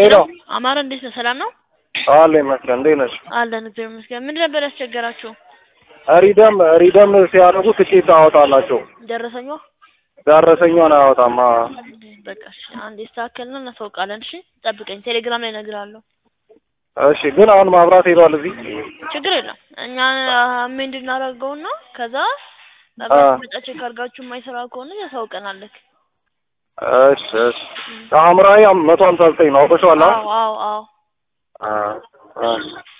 ሄሎ አማረ እንዴት ነው? ሰላም ነው አለ ይመስገን። እንዴት ነሽ? አለን እግዚአብሔር ይመስገን። ምንድን ነበር ያስቸገራችሁ? ሪደም ሪደም ሲያደርጉ ትኬት አወጣላቸው ደረሰኛ ደረሰኛውን አያወጣም። አ በቃ እሺ፣ አንድ ይስተካከልና እናሳውቃለን። እሺ ጠብቀኝ፣ ቴሌግራም ላይ እነግርሃለሁ። እሺ ግን አሁን ማብራት ሄዷል እዚህ ችግር የለም እኛ ምን እንድናደርገውና ከዛ አ መጣ ቼክ አድርጋችሁ የማይሰራ ከሆነ ያሳውቀናለክ። እሺ እሺ ሐምራዊ መቶ ሀምሳ ዘጠኝ ነው አውቀሽዋል? አዎ አዎ አዎ አ አ